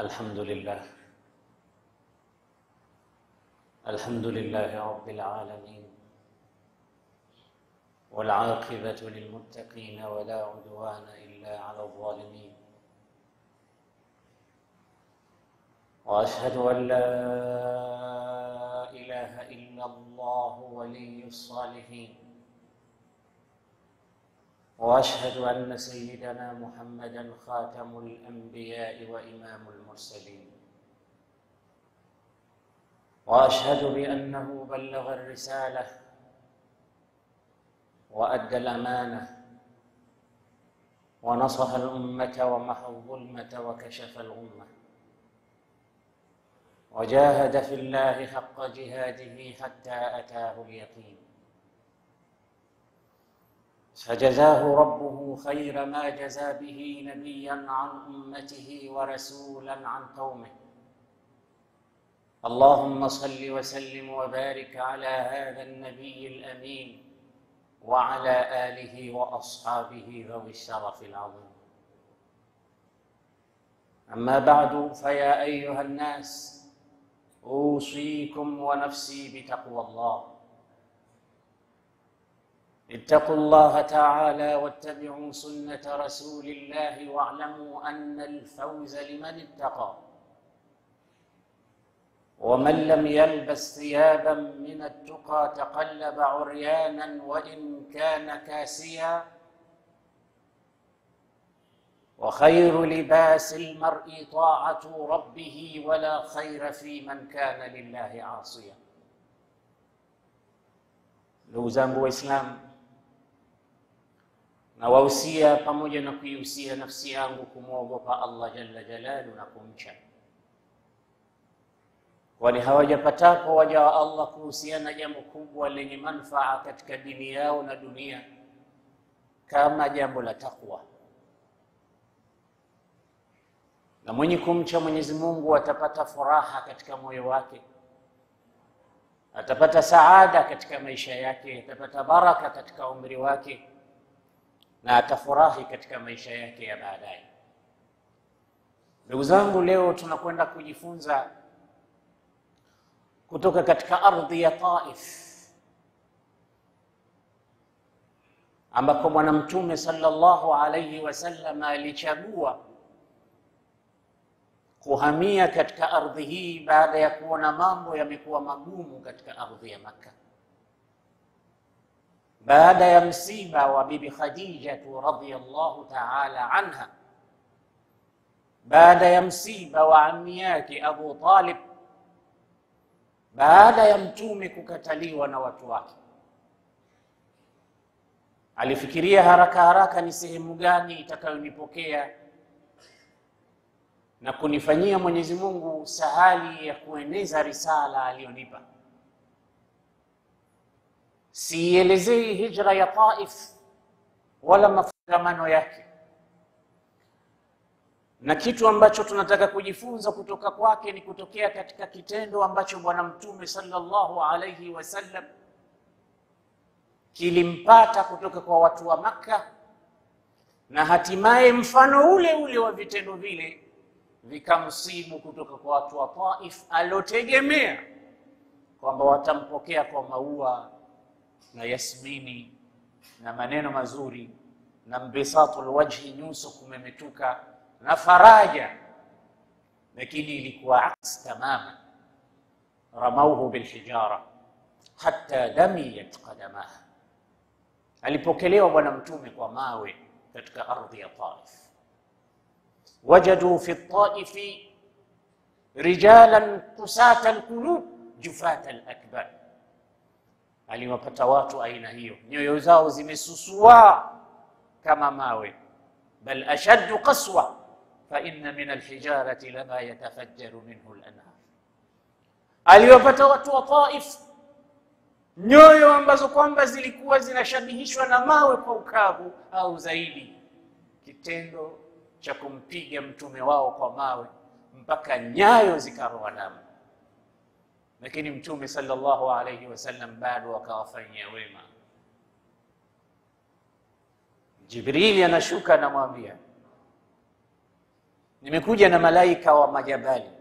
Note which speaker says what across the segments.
Speaker 1: الحمد لله الحمد لله رب العالمين والعاقبة للمتقين ولا عدوان إلا على الظالمين وأشهد أن لا إله إلا الله ولي الصالحين واشهد ان سيدنا محمدا خاتم الانبياء وامام المرسلين واشهد بانه بلغ الرساله وادى الامانه ونصح الامه ومحى الظلمه وكشف الغمه وجاهد في الله حق جهاده حتى اتاه اليقين فجزاه ربه خير ما جزى به نبيا عن امته ورسولا عن قومه اللهم صل وسلم وبارك على هذا النبي الامين وعلى اله واصحابه ذوي الشرف العظيم اما بعد فيا ايها الناس اوصيكم ونفسي بتقوى الله اتقوا الله تعالى واتبعوا سنة رسول الله واعلموا أن الفوز لمن اتقى ومن لم يلبس ثيابا من التقى تقلب عريانا وإن كان كاسيا وخير لباس المرء طاعة ربه ولا خير في من كان لله عاصيا ndugu zangu waislamu nawahusia pamoja na kuihusia nafsi yangu kumwogopa Allah jalla jalalu na kumcha, kwani hawajapatapo waja wa Allah kuhusiana jambo kubwa lenye manufaa katika dini yao na dunia kama jambo la takwa. Na mwenye kumcha Mwenyezi Mungu atapata furaha katika moyo wake, atapata saada katika maisha yake, atapata baraka katika umri wake na atafurahi katika maisha yake ya baadaye. Ndugu zangu, leo tunakwenda kujifunza kutoka katika ardhi ya Taif ambako Bwana Mtume sallallahu alayhi wasallam alichagua kuhamia katika ardhi hii baada ya kuona mambo yamekuwa magumu katika ardhi ya Makka baada ya msiba wa bibi Khadija radhiyallahu ta'ala anha, baada ya msiba wa ammi yake Abu Talib, baada ya mtume kukataliwa na watu wake, alifikiria haraka haraka ni sehemu gani itakayonipokea na kunifanyia Mwenyezi Mungu sahali ya kueneza risala aliyonipa. Siielezei hijra ya Taif wala mafungamano yake, na kitu ambacho tunataka kujifunza kutoka kwake ni kutokea katika kitendo ambacho Bwana Mtume sallallahu alayhi wasallam kilimpata kutoka kwa watu wa Makka, na hatimaye mfano ule ule wa vitendo vile vikamsibu kutoka kwa watu wa Taif aliotegemea kwamba watampokea kwa maua na yasmini na maneno mazuri na mbisatul wajhi, nyuso kumemetuka na faraja, lakini ilikuwa aks tamama. Ramauhu bilhijara hatta damiyat qadamaha, alipokelewa bwana mtume kwa mawe katika ardhi ya Taif. Wajadu fi taifi rijalan kusata alqulub jufata alakbar aliwapata watu aina hiyo, nyoyo zao zimesusua kama mawe. Bal ashaddu qaswa fa inna min alhijarati lama yatafajjaru minhu lanhar. Aliwapata watu wa Taif nyoyo ambazo kwamba zilikuwa zinashabihishwa na mawe kwa ukavu au zaidi, kitendo cha kumpiga mtume wao kwa mawe mpaka nyayo zikaroa damu lakini mtume sallallahu alayhi wasallam bado akawafanyia wema. Jibrili anashuka anamwambia, nimekuja na malaika wa majabali,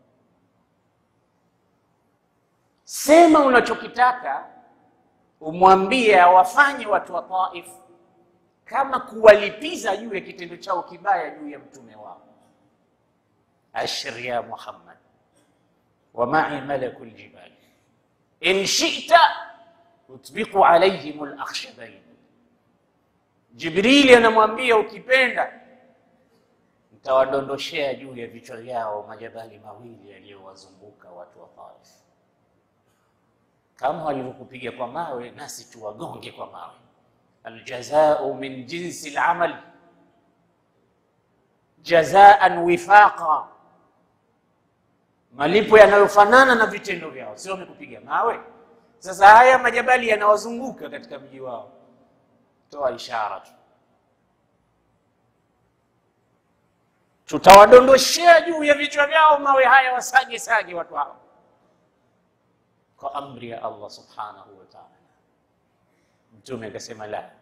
Speaker 1: sema unachokitaka, umwambie awafanye watu wa Taif kama kuwalipiza juu ya kitendo chao kibaya juu ya mtume wao. Ashir ya Muhammad wa ma'i malaku ljibali in shita utbiqu alayhim alakhshabain. Jibrili anamwambia ukipenda nitawadondoshea juu ya vichwa vyao majabali mawili yaliyowazunguka watu wa Taif, kama walivyokupiga kwa mawe, nasi tuwagonge kwa mawe. Aljazau min jinsi lamal jazaan wifaqa, malipo yanayofanana na vitendo vyao, sio wamekupiga mawe. Sasa haya majabali yanawazunguka katika mji wao, toa ishara tu, tutawadondoshea juu ya vichwa vyao mawe haya, wasage sage watu hao kwa amri ya Allah subhanahu wa ta'ala. Mtume akasema la,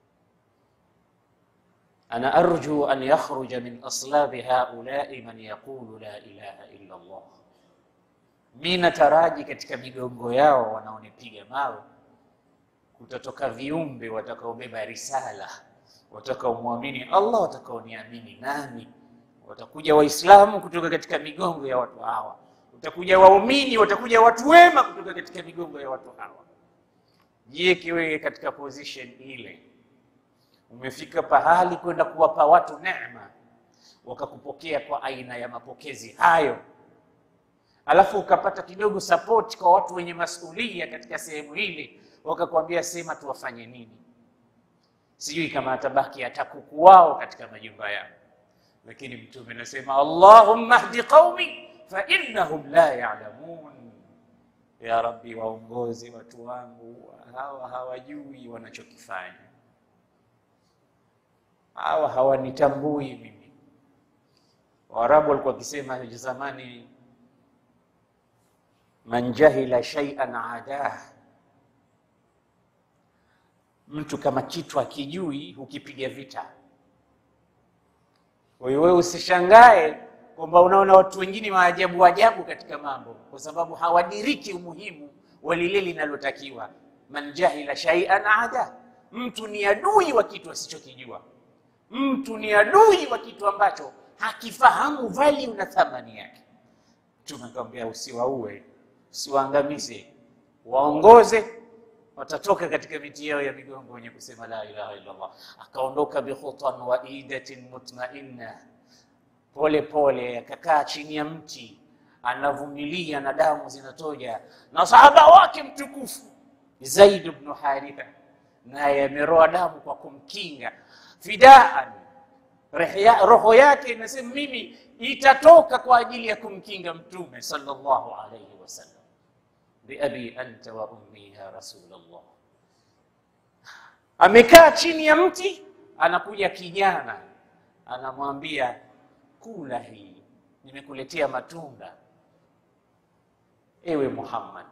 Speaker 1: ana arju an yakhruja min aslabi haulai man yaqulu la ilaha illa Allah, mi nataraji katika migongo yao wanaonipiga mawe kutatoka viumbe watakaobeba risala, watakaomwamini Allah, watakaoniamini nami. Watakuja Waislamu kutoka katika migongo ya watu hawa, utakuja waumini, watakuja watu wema kutoka katika migongo ya watu hawa. Jiweke wewe katika position ile, umefika pahali kwenda kuwapa watu neema, wakakupokea kwa aina ya mapokezi hayo, alafu ukapata kidogo support kwa watu wenye masulia katika sehemu hili, wakakwambia sema tuwafanye nini? Sijui kama atabaki hata kuku wao katika majumba yao, lakini Mtume anasema Allahumma hdi qaumi fa innahum la ya'lamun ya Rabbi, waongozi watu wangu hawa hawajui wanachokifanya, hawa hawanitambui mimi. Waarabu walikuwa wakisema zamani, man jahila shay'an adah, mtu kama kitu akijui hukipiga vita. Kwa hiyo wewe usishangae kwamba unaona watu wengine waajabu ajabu katika mambo, kwa sababu hawadiriki umuhimu wa lile linalotakiwa. Man jahila shay'an ada, mtu ni adui wa kitu asichokijua. Mtu ni adui wa kitu ambacho hakifahamu value na thamani yake. Mtume akamwambia usiwaue, usiwaangamize, waongoze, watatoka katika miti yao ya migongo wenye kusema la ilaha illa Allah. Akaondoka bikhutan wa idatin mutmainna pole pole akakaa chini ya mti anavumilia na damu zinatoja, na sahaba wake mtukufu Zaid ibn Haritha naye ameroa damu kwa kumkinga fidaan. Roho yake inasema mimi itatoka kwa ajili ya kumkinga Mtume sallallahu alayhi wasallam, biabi anta wa ummi ya Rasulullah. Amekaa chini ya mti, anakuja kijana anamwambia Kula hii nimekuletea matunda, ewe Muhammad.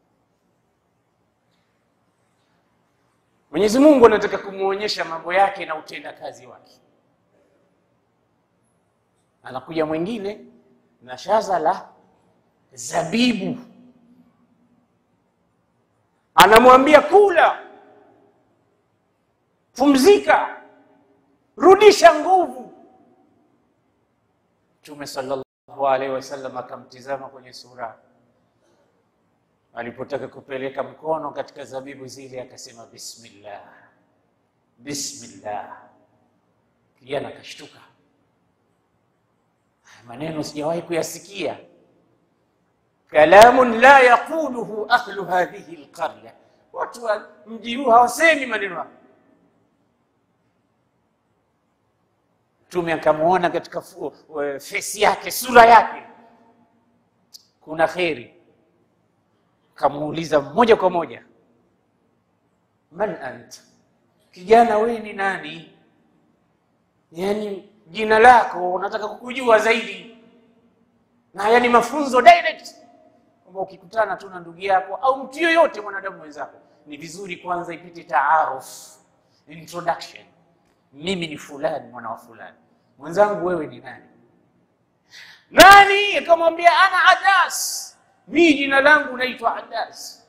Speaker 1: Mwenyezi Mungu anataka kumwonyesha mambo yake na utendakazi wake. Anakuja mwingine na shaza la zabibu, anamwambia kula, pumzika, rudisha nguvu. Mtume sallallahu alaihi wasallam akamtizama kwenye sura, alipotaka kupeleka mkono katika zabibu zile akasema bismillah, bismillah. Kijana akashtuka, maneno sijawahi kuyasikia. Kalamun la yaquluhu ahlu hadhihi alqarya, watu wa mji huu hawasemi maneno hayo. Mtume akamwona katika fesi yake, sura yake kuna kheri, akamuuliza moja kwa moja, man ant, kijana wewe ni nani? Yani jina lako unataka kukujua zaidi, na haya ni mafunzo direct, kwamba ukikutana tu na ndugu yako au mtu yoyote mwanadamu mwenzako, ni vizuri kwanza ipite taaruf, introduction mimi ni fulani mwana wa fulani. Mwenzangu wewe ni nani? nani akamwambia ana adas mi jina langu naitwa adas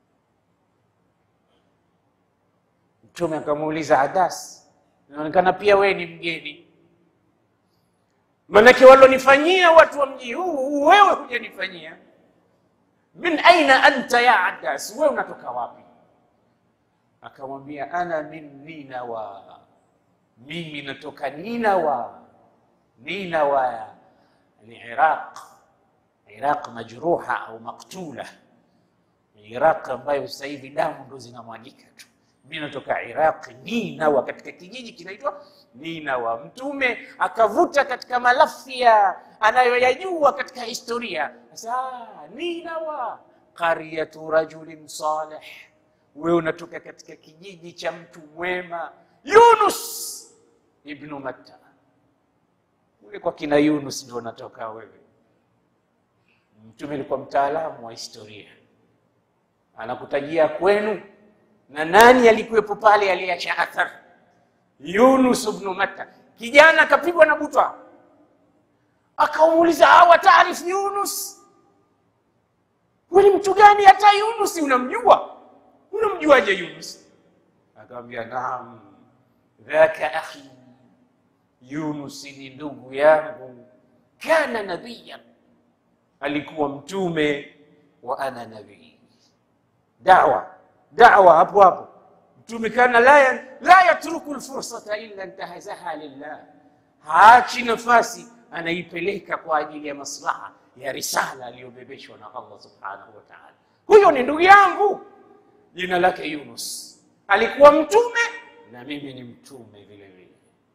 Speaker 1: mtume akamuuliza adas inaonekana pia wewe ni mgeni manake walonifanyia watu wa mji huu wewe hujanifanyia min aina anta ya adas wewe unatoka wapi akamwambia ana min ninawa mimi natoka ninawa ninawa ni iraq iraq majruha au maktula iraq ambayo sasa hivi damu ndo zinamwagika tu mi natoka iraq ninawa katika kijiji kinaitwa ninawa mtume akavuta katika malafia anayoyajua katika historia sasa ninawa qaryatu rajulin salih wewe unatoka katika kijiji cha mtu mwema yunus ibnu matta ule kwa kina yunus ndio unatoka wewe mtume alikuwa mtaalamu wa historia anakutajia kwenu na nani alikuwepo pale aliyeacha athar yunus ibnu matta kijana akapigwa na butwa akamuuliza awa taarifu yunus wani mtu gani hata yunus unamjua unamjuaje yunus akamwambia naam dhaka akhi yunus ni ndugu yangu kana nabiyan alikuwa mtume wa ana nabii dawa dawa hapo hapo mtume kana la, la yatruku lfursata illa ntahazaha lillah haachi nafasi anaipeleka kwa ajili ya maslaha ya risala aliyobebeshwa na allah subhanahu wa taala huyo ni ndugu yangu jina lake yunus alikuwa mtume na mimi ni mtume vile vile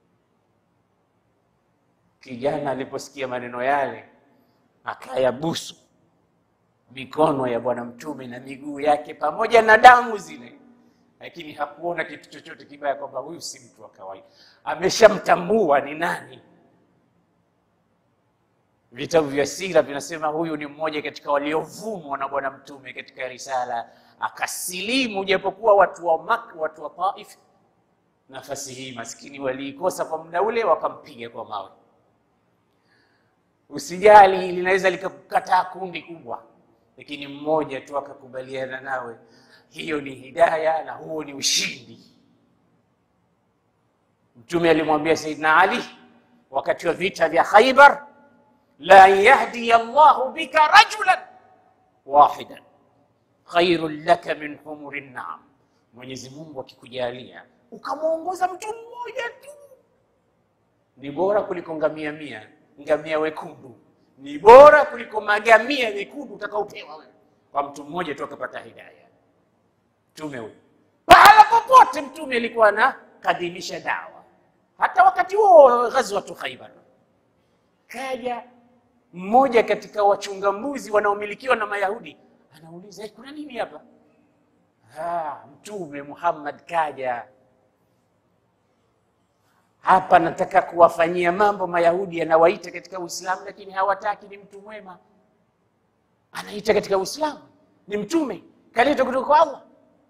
Speaker 1: kijana aliposikia maneno yale akayabusu mikono ya bwana mtume na miguu yake pamoja na damu zile lakini hakuona kitu chochote kibaya kwamba huyu si mtu wa kawaida ameshamtambua ni nani vitabu vya sira vinasema huyu ni mmoja katika waliovumwa na bwana mtume katika risala akasilimu japokuwa watu wa Mak, watu wa Taif nafasi hii maskini waliikosa kwa muda ule wakampiga kwa mawe usijali linaweza likakukataa kundi kubwa lakini mmoja tu akakubaliana nawe hiyo ni hidaya na huo ni ushindi mtume alimwambia saidna ali wakati wa vita vya khaibar la yahdiya llahu bika rajulan wahidan khairun laka min humuri naam mwenyezi mungu akikujalia ukamwongoza mtu mmoja tu ni bora kuliko ngamia mia ngamia wekundu ni bora kuliko magamia mekundu utakaopewa wewe kwa mtu mmoja tu akapata hidaya mtume huyu pahala popote mtume alikuwa anakadhimisha dawa hata wakati huo ghazwatu khaibar kaja mmoja katika wachunga mbuzi wanaomilikiwa na mayahudi anauliza hey, kuna nini hapa ah, mtume muhammad kaja hapa nataka kuwafanyia mambo mayahudi anawaita katika uislamu lakini hawataki ni mtu mwema anaita katika uislamu ni mtume kaleta kutoka kwa allah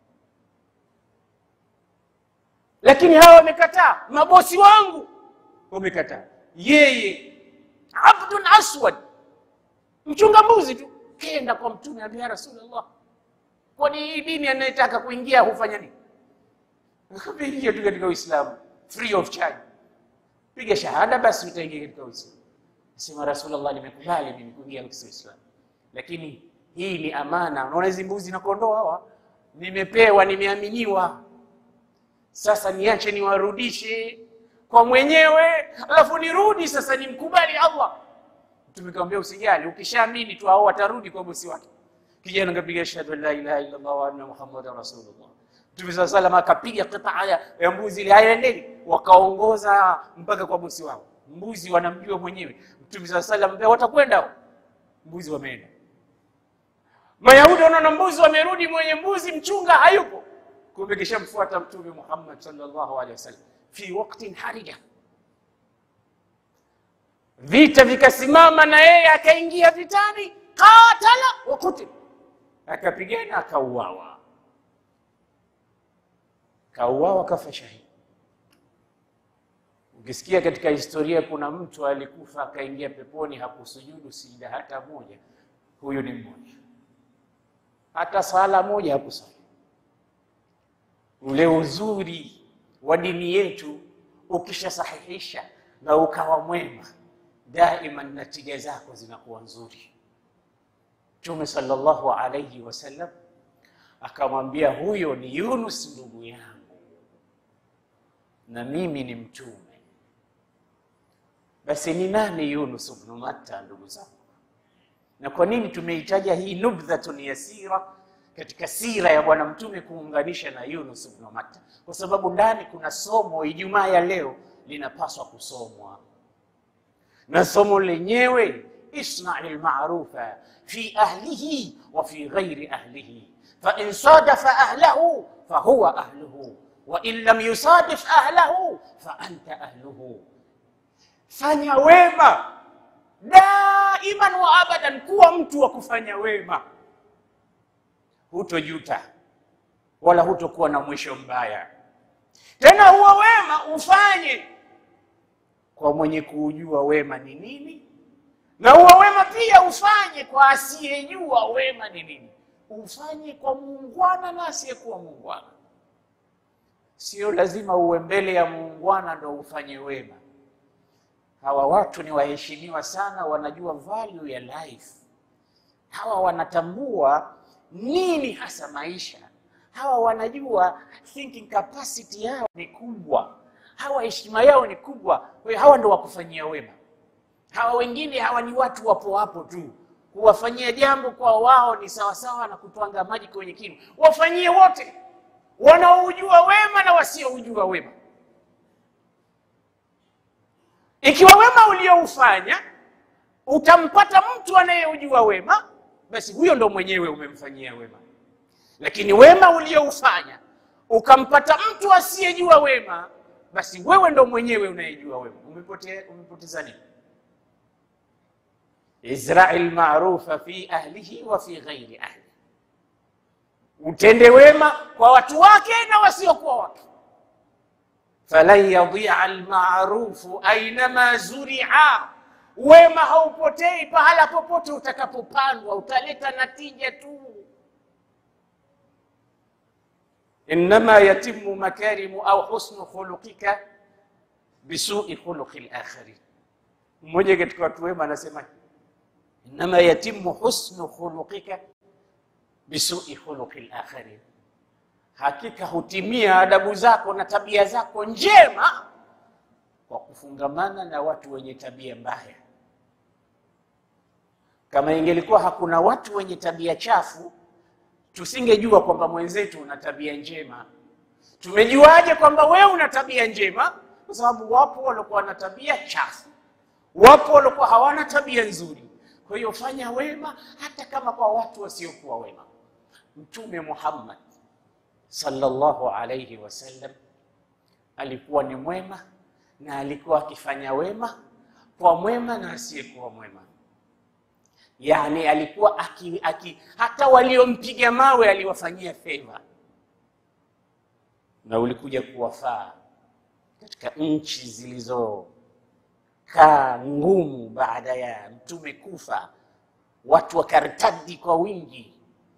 Speaker 1: lakini hawa wamekataa mabosi wangu wamekataa yeye abdun aswad mchunga mbuzi tu kenda kwa mtume ambia ya rasulllah kwani hii dini anayetaka kuingia hufanya nini ingia tu katika uislamu free of charge piga shahada basi utaingia katika uislamu sema rasulllah nimekubali mimi kuingia katika uislamu lakini hii ni amana unaona hizi mbuzi na kondoo hawa nimepewa nimeaminiwa sasa niache niwarudishe kwa mwenyewe alafu nirudi sasa nimkubali allah mtume kamwambia usijali ukishaamini tu hao watarudi kwa bosi wake kijana kapiga ashhadu an la ilaha illa allah wa anna muhammadan rasulullah mtume saa salam akapiga kitaa ya, ya mbuzi ile hayaendeni wakaongoza mpaka kwa bosi wao mbuzi wanamjua mwenyewe mtume saa salam watakwenda mbuzi wameenda mayahudi wanaona mbuzi wamerudi mwenye mbuzi mchunga hayupo kumbe kishamfuata mtume muhammad sallallahu alaihi wasallam fi waktin harija vita vikasimama na yeye akaingia vitani qatala wa kutil akapigana akauawa kauawa kafa shahidi Ukisikia katika historia kuna mtu alikufa akaingia peponi hakusujudu sijida hata moja, huyu ni mmoja. Hata sala moja hakusali. Ule uzuri wa dini yetu, ukishasahihisha na ukawa mwema, daima natija zako zinakuwa nzuri. Mtume sallallahu alayhi wasallam akamwambia, huyo ni Yunus ndugu yangu na mimi ni mtume. Basi ni nani Yunus ibn Matta, ndugu zangu? Na kwa nini tumeitaja hii nubdhatun yasira katika sira ya bwana mtume kuunganisha na Yunus ibn Matta? Kwa sababu ndani kuna somo Ijumaa ya leo linapaswa kusomwa, na somo lenyewe isnai lmarufa fi ahlihi wa fi ghairi ahlihi fa in sadafa ahlahu fahuwa ahluhu wa in lam yusadif ahlahu fa anta ahluhu. Fanya wema daiman wa abadan, kuwa mtu wa kufanya wema, hutojuta wala hutokuwa na mwisho mbaya. Tena huo wema ufanye kwa mwenye kuujua wema ni nini, na huo wema pia ufanye kwa asiyejua wema ni nini. Ufanye kwa muungwana na asiyekuwa muungwana. Sio lazima uwe mbele ya muungwana ndo ufanye wema. Hawa watu ni waheshimiwa sana, wanajua value ya life. Hawa wanatambua nini hasa maisha. Hawa wanajua thinking capacity yao ni kubwa, hawa heshima yao ni kubwa. Kwa hiyo hawa ndo wakufanyia wema. Hawa wengine hawa ni watu wapo hapo tu, kuwafanyia jambo kwa wao ni sawasawa na kutwanga maji kwenye kinu. Wafanyie wote wanaoujua wema na wasioujua wema. Ikiwa wema ulioufanya utampata mtu anayeujua wema, basi huyo ndo mwenyewe umemfanyia wema. Lakini wema ulioufanya ukampata mtu asiyejua wema, basi wewe ndo mwenyewe unayejua wema. Umepotea, umepoteza nini? Izrai lmarufa fi ahlihi wa fi ghairi ahli, utende wema kwa watu wake na wasiokuwa wake. Falan yadia almarufu ainama zuria, wema haupotei pahala popote utakapopandwa, utaleta natija tu. Innama yatimu makarimu au husnu khuluqika bisui khuluqi lakharin. Mmoja katika watu wema anasema innama yatimu husnu khuluqika bisui khuluqi lakharin, hakika hutimia adabu zako na tabia zako njema kwa kufungamana na watu wenye tabia mbaya. Kama ingelikuwa hakuna watu wenye tabia chafu, tusingejua kwamba mwenzetu una tabia njema. Tumejuaje kwamba wewe una tabia njema? Kwa sababu wapo waliokuwa na tabia chafu, wapo waliokuwa hawana tabia nzuri. Kwa hiyo fanya wema hata kama kwa watu wasiokuwa wema. Mtume Muhammad sallallahu alayhi wasallam alikuwa ni mwema na alikuwa akifanya wema kwa mwema na asiyekuwa mwema. Yani alikuwa aki, aki, hata waliompiga mawe aliwafanyia feva, na ulikuja kuwafaa katika nchi zilizokaa ngumu baada ya mtume kufa, watu wakartadi kwa wingi.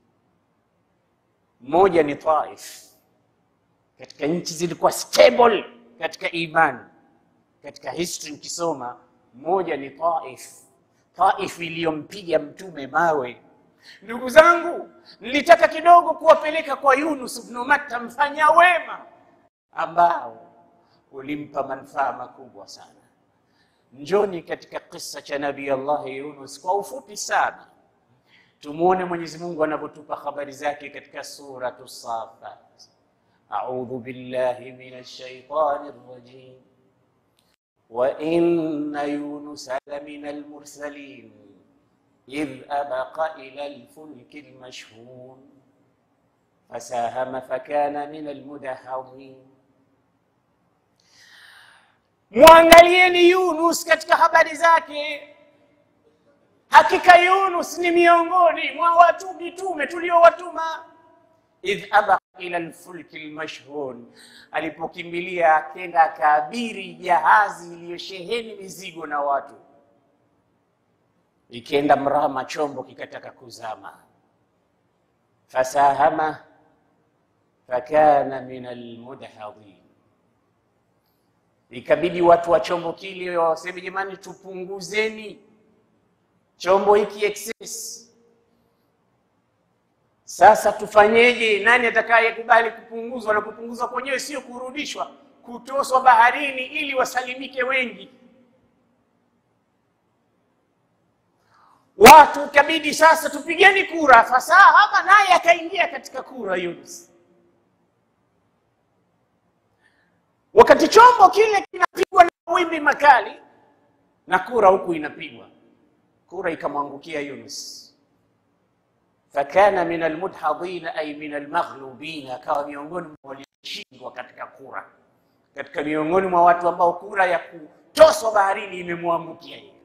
Speaker 1: Moja ni Taif, katika nchi zilikuwa stable katika imani. Katika history ukisoma, moja ni Taif. Taif iliyompiga mtume mawe. Ndugu zangu, nilitaka kidogo kuwapeleka kwa Yunus ibn Matta, mfanya wema ambao ulimpa manufaa makubwa sana. Njoni katika kisa cha Nabii Allah Yunus kwa ufupi sana, tumuone Mwenyezi Mungu anavyotupa habari zake katika suratu Safat. A'udhu billahi minash shaitani rrajim wa inna yunusa lamina almursalin idh abaqa ila alfulki almashhun fasahama fakana min almudahadhin. Mwangalieni Yunus katika habari zake. Hakika Yunus ni miongoni mwa watu mitume tuliowatuma. idh abaqa ila lfulki lmashhun, alipokimbilia akenda akaabiri jahazi iliyosheheni mizigo na watu, ikenda mrama, chombo kikataka kuzama. Fasahama fakana min almudhadhin, ikabidi watu wa chombo kile waseme, jamani, tupunguzeni chombo hiki excess sasa tufanyeje? Nani atakayekubali kupunguzwa? Na kupunguzwa kwenyewe sio kurudishwa, kutoswa baharini ili wasalimike wengi. Watu ikabidi sasa tupigeni kura. Fasahama naye akaingia katika kura Yunus. Wakati chombo kile kinapigwa na mawimbi makali na kura huku inapigwa, kura ikamwangukia Yunus fakana min almudhadhina ay min almaghlubina, akawa miongoni mwa walioshindwa katika kura, katika miongoni mwa watu ambao kura ya kutoswa baharini imemwangukia yeye.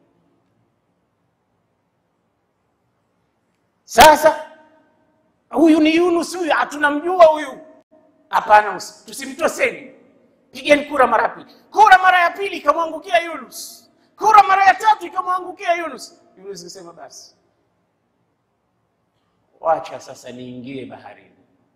Speaker 1: Sasa huyu ni Yunus, huyu hatunamjua huyu. Hapana, tusimtoseni, pigeni kura mara pili. Kura mara ya pili ikamwangukia Yunus, kura mara ya tatu ikamwangukia Yunus. Yunus akasema basi wacha sasa niingie baharini.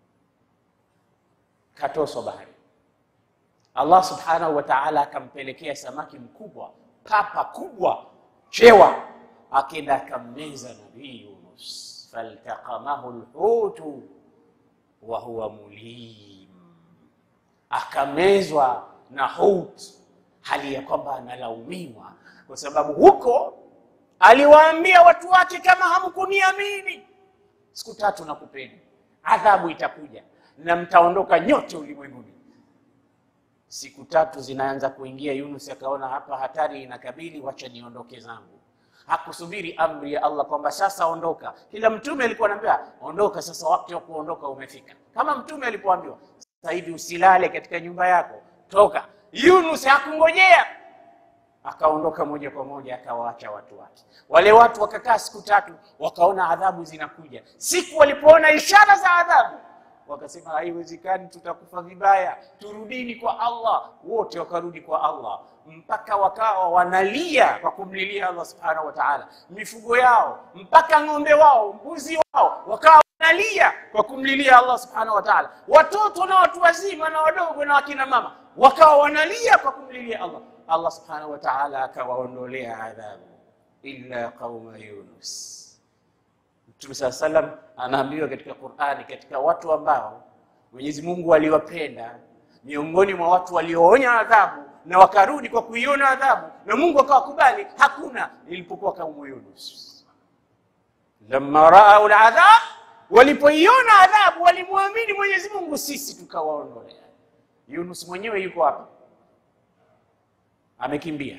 Speaker 1: Katoswa baharini. Allah subhanahu wa ta'ala akampelekea samaki mkubwa, papa kubwa, chewa, akenda akammeza nabii Yunus, faltaqamahu lhutu wa huwa mulim, akamezwa na hut, hali ya kwamba analaumiwa kwa sababu huko aliwaambia watu wake, kama hamkuniamini siku tatu nakupeni, adhabu itakuja na mtaondoka nyote ulimwenguni. Siku tatu zinaanza kuingia, Yunus akaona hapa hatari inakabili, wacha niondoke zangu. Hakusubiri amri ya Allah kwamba sasa ondoka. Kila mtume alikuwa anaambiwa ondoka, sasa wakati wa kuondoka umefika. Kama mtume alipoambiwa sasa hivi usilale katika nyumba yako, toka. Yunus hakungojea akaondoka moja kwa moja akawaacha watu wake. Wale watu wakakaa siku tatu, wakaona adhabu zinakuja. Siku walipoona ishara za adhabu, wakasema haiwezekani, tutakufa vibaya, turudini kwa Allah. Wote wakarudi kwa Allah, mpaka wakawa wanalia kwa kumlilia Allah subhanahu wa ta'ala, mifugo yao mpaka ng'ombe wao, mbuzi wao, wakawa wanalia kwa kumlilia Allah subhanahu wa ta'ala. Watoto na watu wazima na wadogo na wakina mama wakawa wanalia kwa kumlilia Allah. Allah subhanahu wa ta'ala akawaondolea adhabu illa qauma Yunus. Mtume saa salam anaambiwa katika Qur'ani, katika watu ambao Mwenyezi Mungu aliwapenda miongoni mwa watu walioonya adhabu na wakarudi kwa kuiona adhabu na Mungu akawakubali, hakuna ilipokuwa kaumu Yunus. Lamma raau aladhab, walipoiona adhabu walimwamini Mwenyezi Mungu, sisi tukawaondolea. Yunus mwenyewe yuko hapa amekimbia.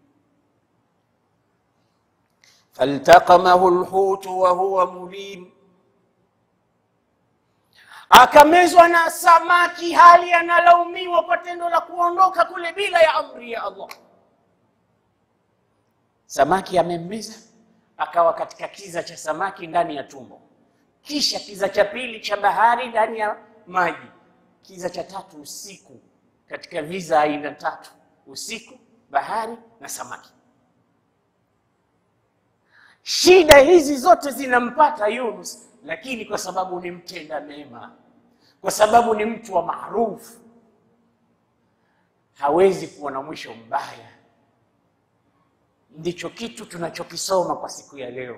Speaker 1: faltaqamahu lhutu wa huwa mulim, akamezwa na samaki hali analaumiwa kwa tendo la kuondoka kule bila ya amri ya Allah. Samaki amemmeza, akawa katika kiza cha samaki ndani ya tumbo, kisha kiza cha pili cha bahari ndani ya maji, kiza cha tatu usiku, katika viza aina tatu usiku, bahari na samaki. Shida hizi zote zinampata Yunus, lakini kwa sababu ni mtenda mema, kwa sababu ni mtu wa maarufu, hawezi kuwa na mwisho mbaya. Ndicho kitu tunachokisoma kwa siku ya leo.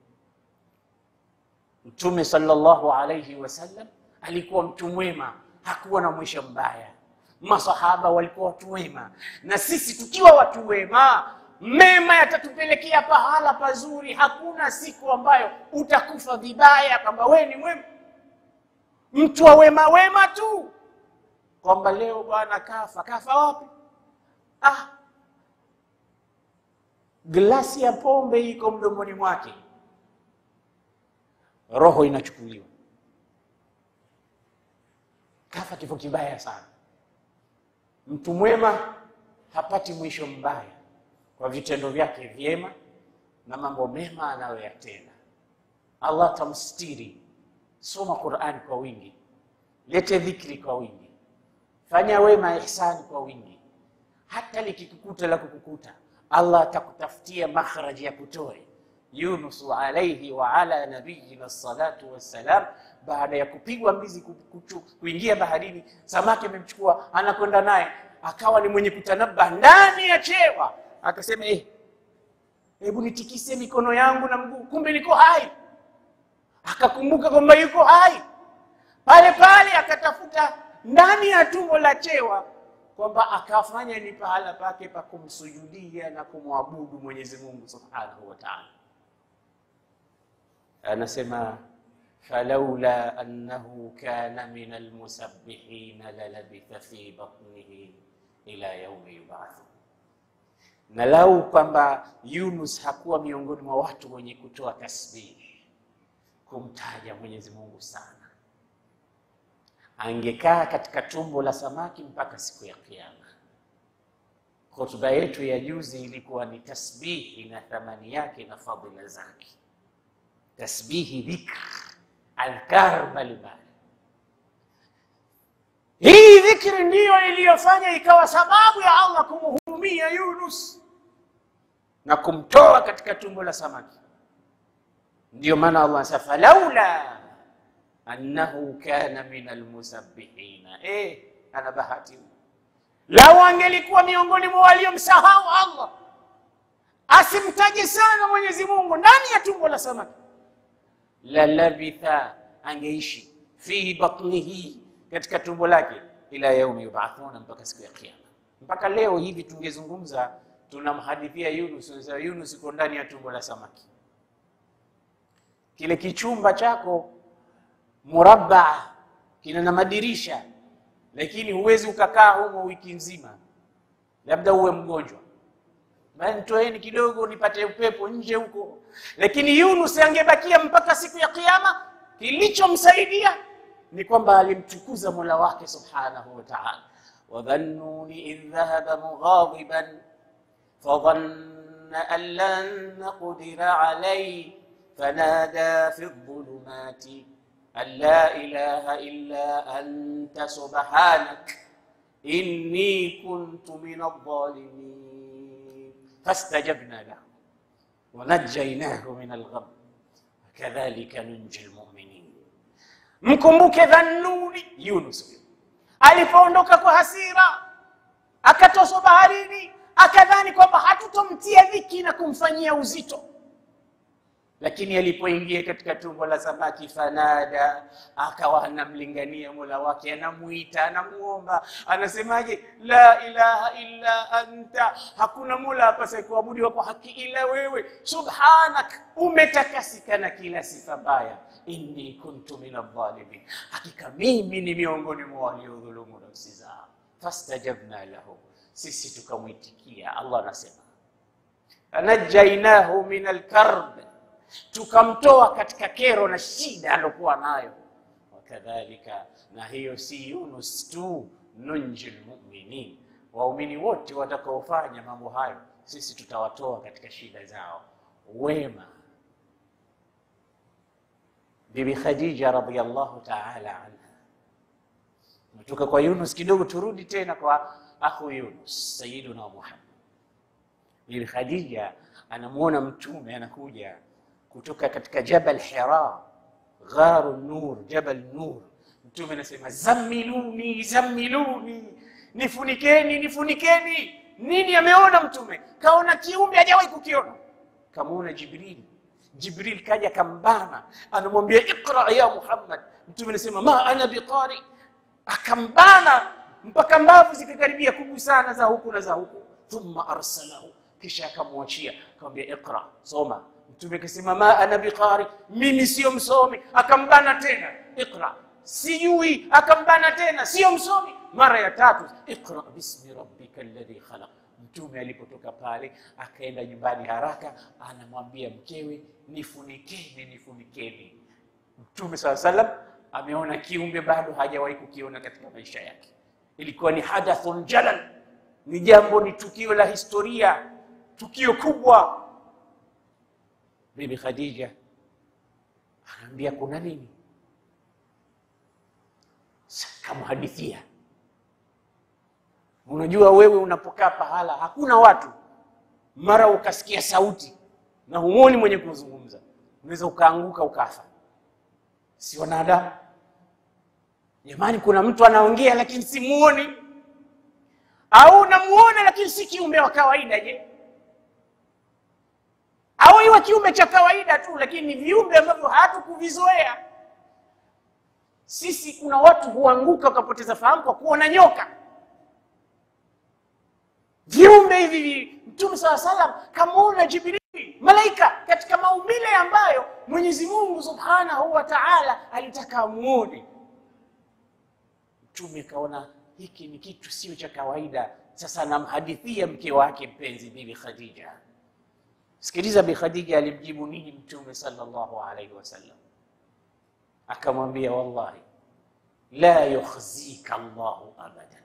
Speaker 1: Mtume sallallahu alayhi wasallam alikuwa mtu mwema, hakuwa na mwisho mbaya. Masahaba walikuwa watu wema, na sisi tukiwa watu wema, mema yatatupelekea pahala pazuri. Hakuna siku ambayo utakufa vibaya kwamba wewe ni mwema, mtu wa wema wema tu, kwamba leo bwana kafa. Kafa wapi? Ah, glasi ya pombe iko mdomoni mwake, roho inachukuliwa, kafa kifo kibaya sana. Mtu mwema hapati mwisho mbaya kwa vitendo vyake vyema na mambo mema anayoyatenda. Allah tamstiri. Soma Qur'ani kwa wingi, lete dhikri kwa wingi, fanya wema ihsani kwa wingi. Hata likikukuta la kukukuta, Allah atakutafutia makhraji ya kutoe. Yunus alayhi wa ala nabiyina salatu wassalam, baada ya kupigwa mbizi kuingia baharini, samaki amemchukua anakwenda naye, akawa ni mwenye kutanabba ndani ya chewa, akasema eh, hebu nitikise mikono yangu na mguu, kumbe niko hai. Akakumbuka kwamba yuko hai pale pale, akatafuta ndani ya tumbo la chewa kwamba akafanya ni pahala pake pa kumsujudia na kumwabudu Mwenyezi Mungu Subhanahu wa Ta'ala. Anasema falaula annahu kana min almusabbihina lalabitha fi batnihi ila yaumi yubathu, na lau kwamba Yunus hakuwa miongoni mwa watu wenye kutoa tasbihi kumtaja Mwenyezi Mungu sana, angekaa katika tumbo la samaki mpaka siku ya Kiyama. Hotuba yetu ya juzi ilikuwa ni tasbihi na thamani yake na fadhila zake, tasbihi, dhikr, adhkar mbalimbali. Hii dhikri ndiyo iliyofanya ikawa sababu ya Allah kumhurumia Yunus na kumtoa katika tumbo la samaki. Ndiyo maana Allah anasema falaula annahu kana min almusabbihina. Eh, ana bahati lau angelikuwa miongoni mwa waliomsahau Allah, asimtaje sana Mwenyezi Mungu ndani ya tumbo la samaki, la labitha, angeishi fihi batnihi, katika tumbo lake, ila yaumi yubathuna, mpaka siku ya Kiyama. Mpaka leo hivi tungezungumza, tunamhadithia Yunus, Yunus uko ndani ya tumbo la samaki, kile kichumba chako murabba kina na madirisha lakini huwezi ukakaa humo wiki nzima, labda uwe mgonjwa, bali toeni kidogo nipate upepo nje huko. Lakini Yunus angebakia mpaka siku ya Kiyama. Kilichomsaidia ni kwamba alimtukuza Mola wake subhanahu wa ta'ala. wadhannuni idh dhahaba mughadiban fadhanna an lan naqdira alayhi fanada fi dhulumati an la ilaha illa anta subhanak inni kuntu min adh-dhalimin fastajabna lahu wa najjaynahu min al-gham kadhalika nunji al-mu'minin. Mkumbuke Dhannuni, Yunus alipoondoka kwa hasira akatoswa baharini, akadhani kwamba hatutomtia dhiki na kumfanyia uzito lakini alipoingia katika tumbo la samaki, fanada, akawa anamlingania mola wake, anamuita, anamuomba, anasemaje? La ilaha illa anta, hakuna mola apasaye kuabudiwa kwa haki ila wewe, subhanak, umetakasika na kila sifa mbaya, inni kuntu min adh-dhalimin, hakika mimi ni miongoni mwa waliodhulumu nafsi zao. Fastajabna lahu, sisi tukamwitikia. Allah anasema anajainahu min alkarb tukamtoa katika kero na shida alokuwa nayo. Wakadhalika, na hiyo si Yunus tu, nunji lmuminin, waumini wote watakaofanya mambo hayo, sisi tutawatoa katika shida zao. Wema. Bibi Khadija radhiyallahu ta'ala anha, metoka kwa Yunus kidogo, turudi tena kwa akhu Yunus, Sayyiduna Muhammad. Bibi Khadija anamwona mtume anakuja kutoka katika Jabal Hira, Gharu Nur, Jabal Nur. Mtume anasema zammiluni, zammiluni, nifunikeni, nifunikeni. Nini ameona mtume? Kaona kiumbe hajawahi kukiona, kamwona Jibril. Jibril kaja kambana, anamwambia iqra ya Muhammad. Mtume anasema ma ana biqari, akambana mpaka mbavu zikakaribia kugusana za huku na za huku. Thumma arsalahu, kisha akamwachia akamwambia iqra, soma Mtume akasema ma ana biqari, mimi sio msomi. Akambana tena iqra, sijui. Akambana tena, sio msomi. Mara ya tatu iqra bismi rabbika alladhi khalaq. Mtume alipotoka pale akaenda nyumbani haraka, anamwambia mkewe, nifunikeni, nifunikeni. Mtume saa salam ameona kiumbe bado hajawahi kukiona katika maisha yake. Ilikuwa ni hadathun jalal, ni jambo, ni tukio la historia, tukio kubwa. Bibi Khadija anaambia kuna nini? kamhadithia. Unajua wewe unapokaa pahala hakuna watu, mara ukasikia sauti na humwoni mwenye kuzungumza, unaweza ukaanguka ukafa. Si wanadamu jamani? Kuna mtu anaongea lakini simuoni, au namuona lakini si kiumbe wa kawaida. Je, au iwe kiumbe cha kawaida tu, lakini ni viumbe ambavyo hatukuvizoea sisi. Kuna watu huanguka wakapoteza fahamu kwa kuona nyoka viumbe hivi. Mtume saa salam kamwona Jibrili, malaika katika maumbile ambayo Mwenyezi Mungu subhanahu wa taala alitaka amuone. Mtume kaona hiki ni kitu sio cha kawaida. Sasa anamhadithia mke wake mpenzi Bibi Khadija. Sikiliza, Bi Khadija alimjibu nini Mtume sallallahu alaihi wasallam? Akamwambia, wallahi la yukhzika Allahu abadan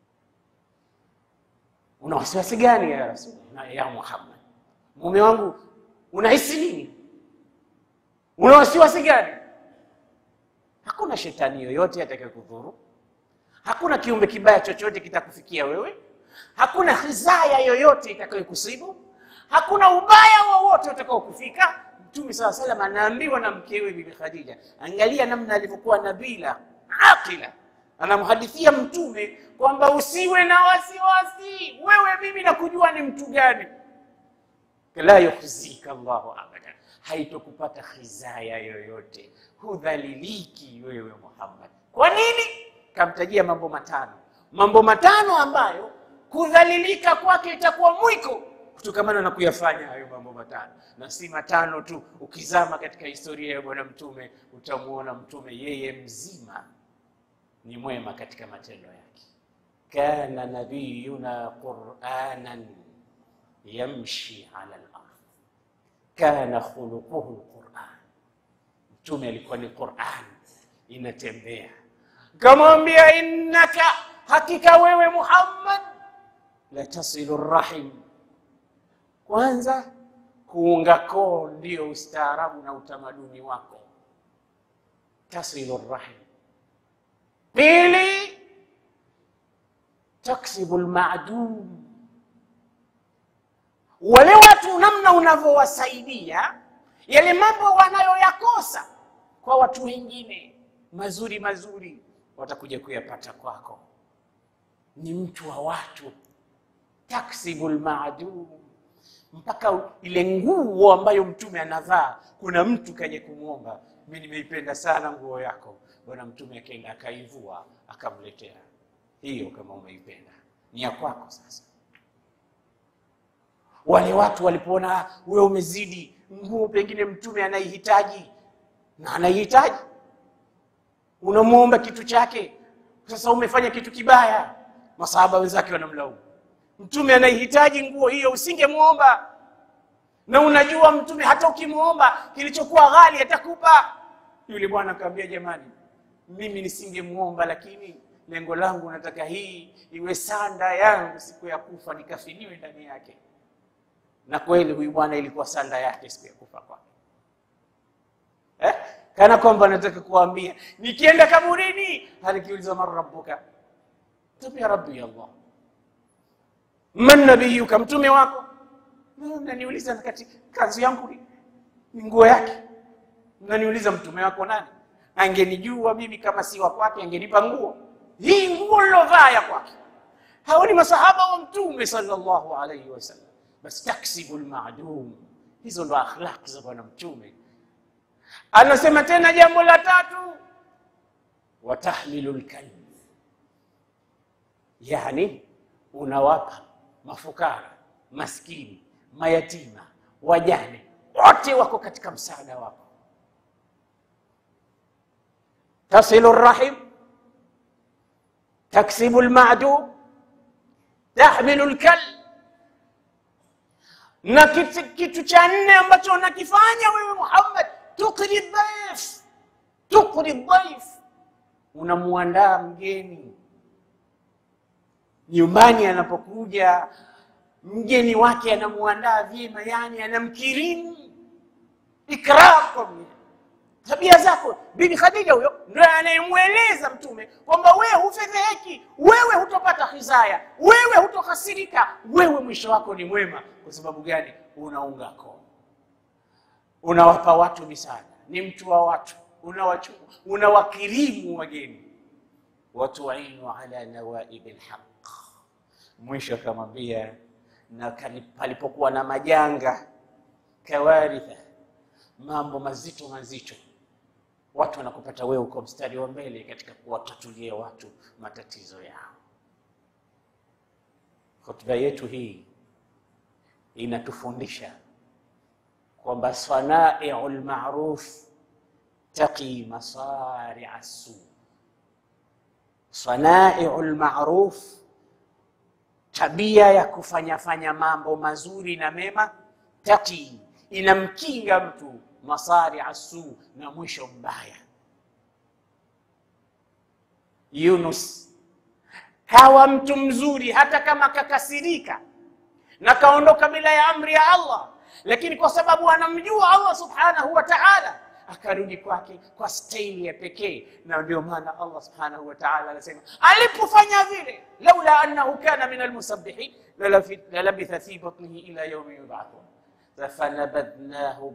Speaker 1: Una wasiwasi gani ya Rasul ya Muhammad? Mume wangu unahisi nini? Una wasiwasi gani? Hakuna shetani yoyote atakayekudhuru, hakuna kiumbe kibaya chochote kitakufikia wewe, hakuna khizaya yoyote itakayokusibu, hakuna ubaya wowote utakaokufika. Mtume saa salam anaambiwa na mkewe Bibi Khadija. Angalia namna alivyokuwa nabila aqila anamhadithia Mtume kwamba usiwe na wasiwasi, wewe mimi nakujua ni mtu gani. La yukhzika Allahu abada, haitokupata khizaya yoyote, hudhaliliki wewe Muhammad. Kwa nini? Kamtajia mambo matano, mambo matano ambayo kudhalilika kwake itakuwa mwiko kutokamana na kuyafanya hayo mambo matano, na si matano tu. Ukizama katika historia ya Bwana Mtume utamwona Mtume yeye mzima ni mwema katika matendo yake. Kana nabiyuna quranan yamshi ala al-ardh, kana khuluquhu al-Quran. Mtume alikuwa ni Quran inatembea. Kamwambia, innaka, hakika wewe Muhammad, la tasilu rahim. Kwanza kuunga koo ndio ustaarabu na utamaduni wako, tasilu rahim Pili, taksibu lmadum, wale watu namna unavyowasaidia yale mambo wanayoyakosa kwa watu wengine mazuri mazuri, watakuja kuyapata kwako. Ni mtu wa watu, taksibu lmadum, mpaka ile nguo ambayo mtume anavaa. Kuna mtu kaje kumwomba, mi nimeipenda sana nguo yako Bwana Mtume akaenda akaivua akamletea hiyo, kama umeipenda ni ya kwako. Sasa wale watu walipoona wewe umezidi nguo, pengine Mtume anaihitaji na anaihitaji, unamwomba kitu chake, sasa umefanya kitu kibaya. Masahaba wenzake wanamlaumu Mtume, anaihitaji nguo hiyo, usingemwomba. Na unajua Mtume hata ukimwomba kilichokuwa ghali atakupa. Yule bwana akamwambia, jamani mimi nisingemwomba, lakini lengo langu nataka hii iwe sanda yangu siku ya kufa, nikafiniwe ndani yake. Na kweli huyu bwana ilikuwa sanda yake siku ya kufa kwake, eh? Kana kwamba nataka kuambia nikienda kaburini, alikiuliza man rabbuka, tabia rabbi Allah, man nabiyuka, mtume wako. Naniuliza katika kazi yangu ni nguo yake, naniuliza mtume wako nani? Angenijua mimi kama si wa kwake, angenipa nguo hii. Nguo lilovaa ya kwake. Hao ni masahaba wa Mtume sallallahu alaihi wasallam. Bas taksibu lmadum, hizo ndo akhlaq za Bwana Mtume. Anasema tena jambo la tatu, watahmilu lkalb, yani unawapa mafukara, maskini, mayatima, wajane, wote wako katika msaada wako tasilu rahim, taksibu lmadum, tahmilu lkal. Na kitu, kitu cha nne ambacho unakifanya wewe Muhammad, tukri dhaif, tukri dhaif, unamwandaa mgeni nyumbani. Anapokuja mgeni wake anamwandaa vyema, yani anamkirimu, ikram kwa tabia zako. Bibi Khadija huyo ndio anayemweleza Mtume kwamba wewe hufedheheki, wewe hutopata hizaya, wewe hutohasirika, wewe mwisho wako ni mwema. Kwa sababu gani? Unaunga koo, unawapa watu misaada, ni mtu wa watu, unawachua, unawakirimu wageni, watuinu ala nawaibi lhaq. Mwisho akamwambia na palipokuwa na majanga, kawaritha, mambo mazito mazito watu wanakupata wewe uko mstari wa mbele katika kuwatatulia watu matatizo yao. Hotuba yetu hii inatufundisha kwamba sanaiu lmaruf taqi masaria su, sanaiu lmaruf, tabia ya kufanyafanya mambo mazuri na mema, taqi, inamkinga mtu masari asu na mwisho mbaya. Yunus kawa mtu mzuri, hata kama kakasirika na kaondoka bila ya amri ya Allah, lakini kwa sababu anamjua Allah subhanahu wa ta'ala akarudi kwake kwa staili ya pekee, na ndio maana Allah subhanahu wa ta'ala anasema alipofanya vile, laula annahu kana min almusabbihin lalabitha fi batnihi ila yawmi yub'athun fanabadhnahu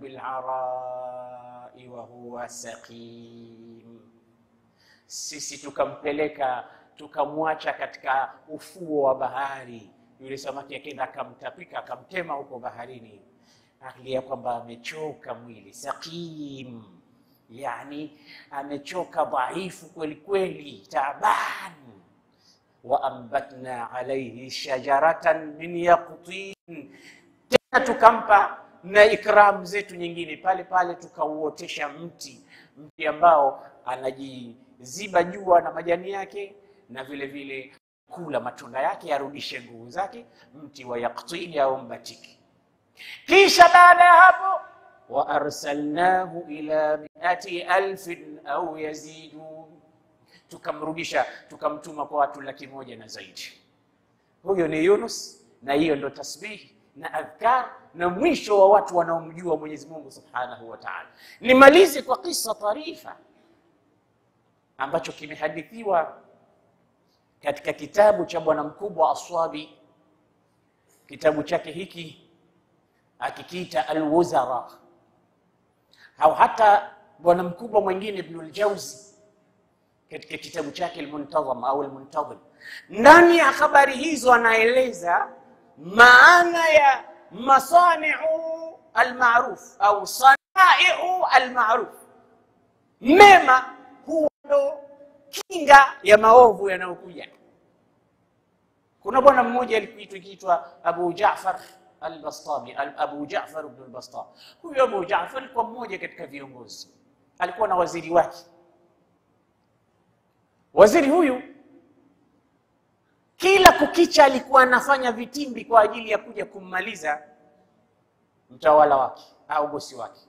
Speaker 1: bil'arai wa huwa saqim, sisi tukampeleka tukamwacha katika ufuo wa bahari. Yule samaki akenda akamtapika akamtema huko baharini, akilia kwamba amechoka mwili, saqim, yani amechoka dhaifu kweli kweli, taban. Wa ambatna alayhi shajaratan min yaqtin tena tukampa na ikramu zetu nyingine pale pale, tukauotesha mti mti ambao anajiziba jua na majani yake, na vile vile kula matunda yake arudishe nguvu zake, mti wa yaktini au mbatiki. Kisha baada ya hapo, wa arsalnahu ila miati alfin au yazidun, tukamrudisha tukamtuma kwa watu laki moja na zaidi. Huyo ni Yunus, na hiyo ndo tasbihi na adhkar na mwisho wa watu wanaomjua Mwenyezi Mungu Subhanahu wa Ta'ala. Nimalize kwa kisa tarifa ambacho kimehadithiwa katika kitabu cha bwana mkubwa Aswabi. Kitabu chake hiki akikiita Alwuzara, au hata bwana mkubwa mwingine Ibnul Jauzi katika kitabu chake Almuntazam au Almuntazim, ndani ya habari hizo anaeleza maana ya masaniu almaruf au sanaiu almaruf, mema huwa ndo kinga ya maovu yanayokuja. Kuna bwana mmoja alikuitwa kiitwa Abu Jaafar al-Bastami, Abu Jaafar ibn al-Bastami. Huyo Abu Jaafar alikuwa mmoja katika viongozi, alikuwa na waziri wake. Waziri huyu kila kukicha alikuwa anafanya vitimbi kwa ajili ya kuja kummaliza mtawala wake au bosi wake,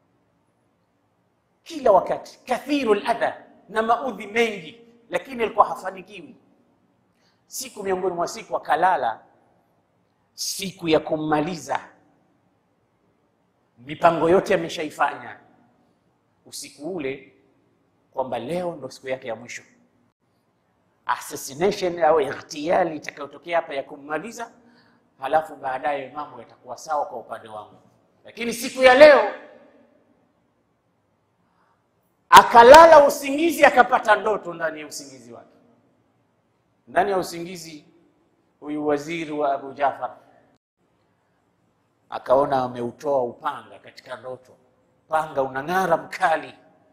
Speaker 1: kila wakati, kathiru ladha na maudhi mengi, lakini alikuwa hafanikiwi. Siku miongoni mwa siku akalala, siku ya kummaliza, mipango yote ameshaifanya usiku ule, kwamba leo ndo siku yake ya mwisho assassination au ightiyali itakayotokea hapa ya kummaliza, halafu baadaye mambo yatakuwa sawa kwa upande wangu. Lakini siku ya leo akalala usingizi, akapata ndoto ndani ya usingizi wake. Ndani ya usingizi, huyu waziri wa Abu Jafar akaona ameutoa upanga katika ndoto, upanga unang'ara mkali,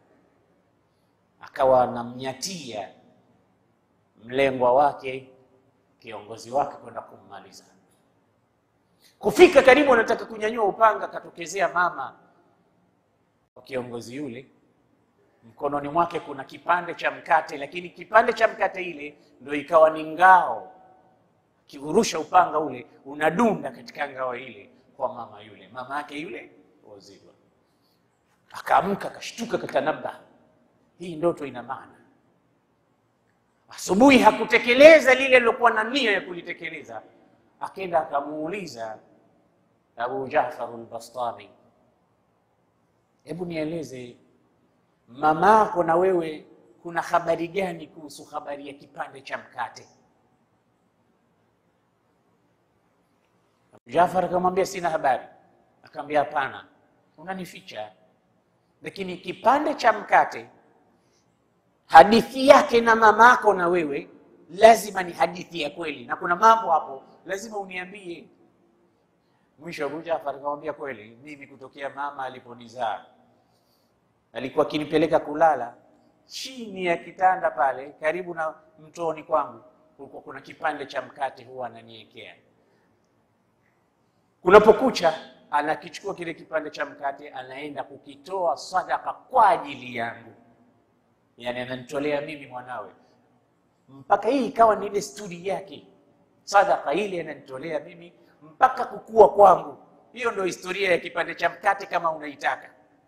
Speaker 1: akawa anamnyatia mlengwa wake kiongozi wake kwenda kummaliza. Kufika karibu, anataka kunyanyua upanga, akatokezea mama wa kiongozi yule, mkononi mwake kuna kipande cha mkate, lakini kipande cha mkate ile ndio ikawa ni ngao. Kiurusha upanga ule unadunda katika ngao ile kwa mama yule, mama yake yule waziri. Akaamka, akashtuka, katanaba, hii ndoto ina maana Asubuhi hakutekeleza lile lilokuwa na nia ya kulitekeleza, akenda akamuuliza Abu Jaafar al-Bastami, hebu nieleze mamako na wewe kuna habari gani kuhusu habari ya kipande cha mkate? Jafar akamwambia sina habari. Akamwambia hapana, unanificha. Lakini kipande cha mkate, hadithi yake na mamako na wewe lazima ni hadithi ya kweli, na kuna mambo hapo lazima uniambie. Mwisho Abu Jafar akamwambia kweli, mimi kutokea mama aliponizaa alikuwa akinipeleka kulala chini ya kitanda pale karibu na mtoni kwangu, kulikuwa kuna kipande cha mkate huwa ananiwekea. Kunapokucha anakichukua kile kipande cha mkate, anaenda kukitoa sadaka kwa ajili yangu, yani ananitolea mimi mwanawe, mpaka hii ikawa ni desturi yake. Sadaka ile ananitolea mimi mpaka kukua kwangu. Hiyo ndio historia ya kipande cha mkate kama unaitaka.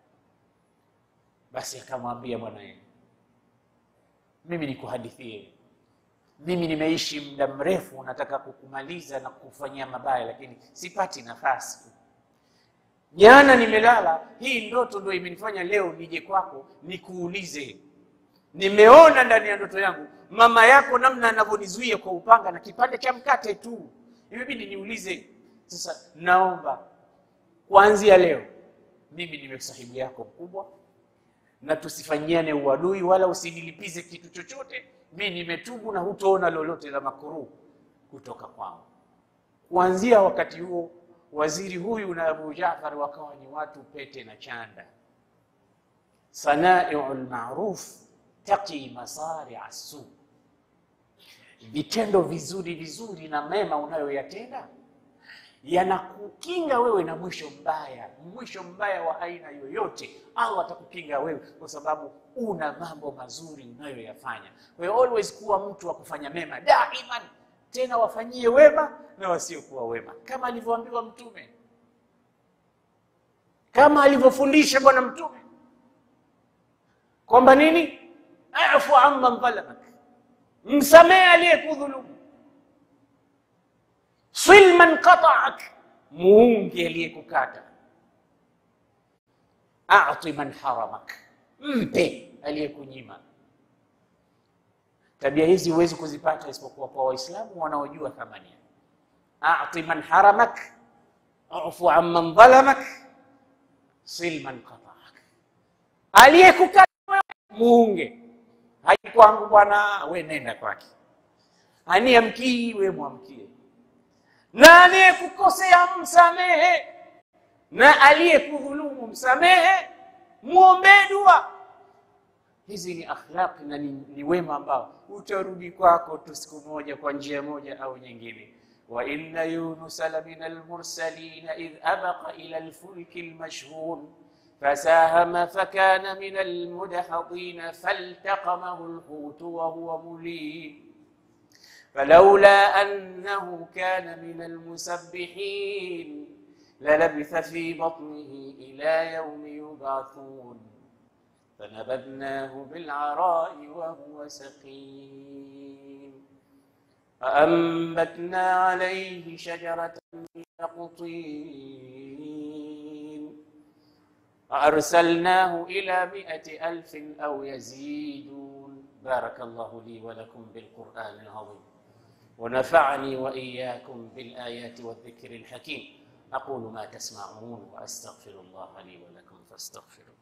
Speaker 1: Basi akamwambia bwanaye, mimi nikuhadithie, mimi nimeishi muda mrefu, nataka kukumaliza na kukufanyia mabaya, lakini sipati nafasi. Jana nimelala, hii ndoto ndio imenifanya leo nije kwako nikuulize. Nimeona ndani ya ndoto yangu mama yako namna anavyonizuia kwa upanga na kipande cha mkate tu, imebidi niulize. Sasa naomba kuanzia leo mimi niwe sahibu yako mkubwa na tusifanyiane uadui wala usinilipize kitu chochote. Mi nimetubu na hutoona lolote la makuruhu kutoka kwangu. Kuanzia wakati huo, waziri huyu na Abu Jaafar wakawa ni watu pete na chanda. Sanaiu lmaruf taqi masari asu, vitendo vizuri vizuri na mema unayoyatenda yanakukinga wewe na mwisho mbaya. Mwisho mbaya wa aina yoyote, Allah atakukinga wewe kwa sababu una mambo mazuri unayoyafanya. Kwa hiyo always kuwa mtu wa kufanya mema daiman, tena wafanyie wema na wasiokuwa wema, kama alivyoambiwa Mtume, kama alivyofundisha Bwana Mtume kwamba nini, afu amman dhalamak, msamehe aliyekudhulumu sil man qata'ak, muunge aliyekukata. A'ti man haramak, mpe aliyekunyima. Tabia hizi huwezi kuzipata isipokuwa kwa Waislamu wanaojua thamani. A'ti man haramak, ufu amman dhalamak, sil man qata'ak, aliyekukata muunge. Haikwangu bwana, we nenda kwake. Aniamkii we mwamkie na aliyekukosea msamehe, na aliyekudhulumu msamehe, mwombee dua. Hizi ni akhlaqi na ni, ni wema ambao utarudi kwako tu siku moja kwa njia moja au nyingine. wa inna yunusa la min almursalina idh abaqa ila alfulki almashhun fasahama fakana min almudhadhin faltaqamahu alhutu wa huwa mulim فلولا أنه كان من المسبحين للبث في بطنه إلى يوم يبعثون فنبذناه بالعراء وهو سقيم فأنبتنا عليه شجرة من يقطين فأرسلناه إلى مئة ألف أو يزيدون بارك الله لي ولكم بالقرآن العظيم ونفعني وإياكم بالآيات والذكر الحكيم أقول ما تسمعون وأستغفر الله لي ولكم فاستغفروا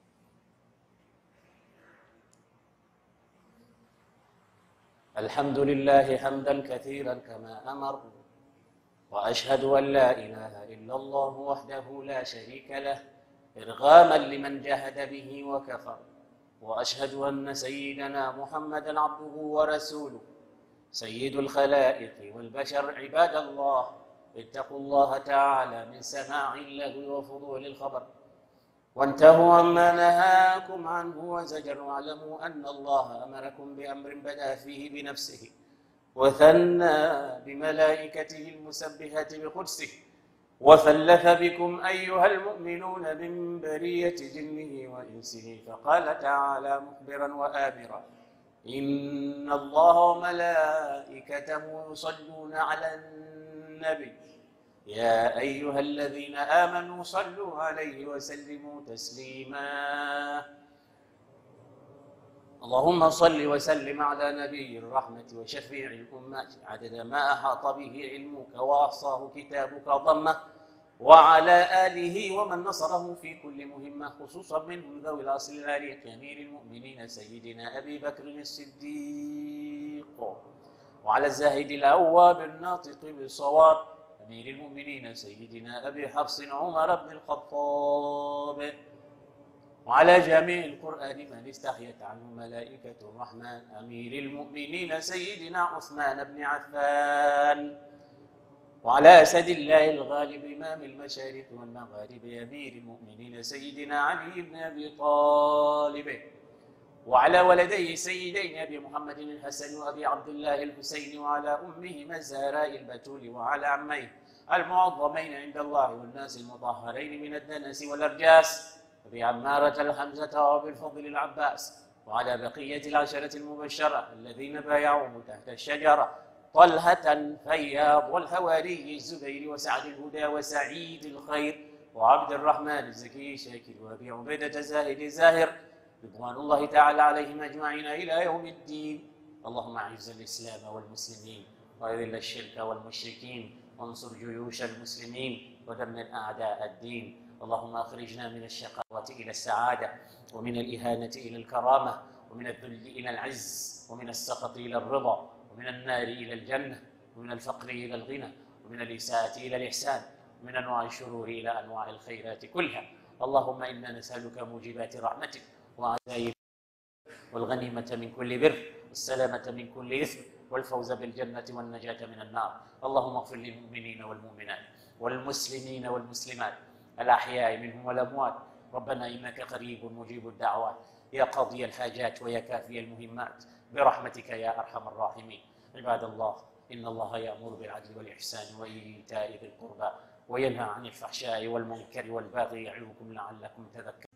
Speaker 1: الحمد لله حمدا كثيرا كما أمر وأشهد أن لا إله إلا الله وحده لا شريك له إرغاما لمن جهد به وكفر وأشهد أن سيدنا محمدا عبده ورسوله سيد الخلائق والبشر عباد الله اتقوا الله تعالى من سماع اللغو وفضول الخبر وانتهوا عما نهاكم عنه وزجر واعلموا أن الله أمركم بأمر بدأ فيه بنفسه وثنى بملائكته المسبحة بقدسه وثلث بكم أيها المؤمنون من برية جنه وإنسه فقال تعالى مخبرا وآمرا إن الله وملائكته يصلون على النبي يا أيها الذين آمنوا صلوا عليه وسلموا تسليما اللهم صل وسلم على نبي الرحمة وشفيع الأمة عدد ما أحاط به علمك وأحصاه كتابك ضمه وعلى آله ومن نصره في كل مهمة خصوصا منهم ذوي الأصل العالي كأمير المؤمنين سيدنا أبي بكر الصديق وعلى الزاهد الأواب الناطق بالصواب أمير المؤمنين سيدنا أبي حفص عمر بن الخطاب وعلى جميع القرآن من استحيت عنه ملائكة الرحمن أمير المؤمنين سيدنا عثمان بن عفان وعلى أسد الله الغالب إمام المشارق والمغارب أمير المؤمنين سيدنا علي بن أبي طالب وعلى ولديه سيدين أبي محمد الحسن وأبي عبد الله الحسين وعلى أمهما الزهراء البتول وعلى عميه المعظمين عند الله والناس المطهرين من الدنس والأرجاس أبي عمارة الحمزة وأبي الفضل العباس وعلى بقية العشرة المبشرة الذين بايعوه تحت الشجرة طلحة فياض والحواري الزبير وسعد الهدى وسعيد الخير وعبد الرحمن الزكي شاكر وأبي عبيدة زاهد زاهر رضوان الله تعالى عليهم أجمعين إلى يوم الدين اللهم أعز الإسلام والمسلمين وأذل الشرك والمشركين وانصر جيوش المسلمين ودمر أعداء الدين اللهم أخرجنا من الشقاوة إلى السعادة ومن الإهانة إلى الكرامة ومن الذل إلى العز ومن السخط إلى الرضا ومن النار إلى الجنة ومن الفقر إلى الغنى ومن الإساءة إلى الإحسان ومن أنواع الشرور إلى أنواع الخيرات كلها اللهم إنا نسألك موجبات رحمتك وعزائم والغنيمة من كل بر والسلامة من كل إثم والفوز بالجنة والنجاة من النار اللهم اغفر للمؤمنين والمؤمنات والمسلمين والمسلمات الأحياء منهم والأموات ربنا إنك قريب مجيب الدعوات يا قاضي الحاجات ويا كافي المهمات برحمتك يا أرحم الراحمين عباد الله إن الله يأمر بالعدل والإحسان وإيتاء ذي القربى وينهى عن الفحشاء والمنكر والبغي يعظكم لعلكم تذكرون